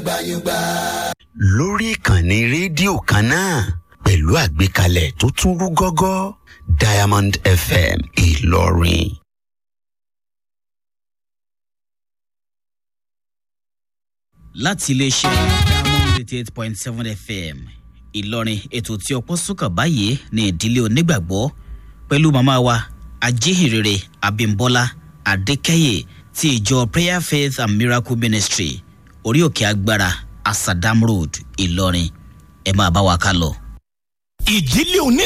lórí ìkànnì rédíò kan náà pẹ̀lú àgbékalẹ̀ tó tún rú gọ́gọ́ diamond fm ìlọrin. láti iléeṣẹ́ diamond eighty eight point seven fm ìlọrin ètò tí ọpọ́ sùkàn báyìí ní ìdílé onígbàgbọ́ pẹ̀lú màmá wa ajíhìnrere abimbola adékẹ́yẹ ti ìjọ prayer faith and miracle ministry orí òkè agbára asadam road ìlọrin ẹ máa bá wa ká lọ. ìdílé oní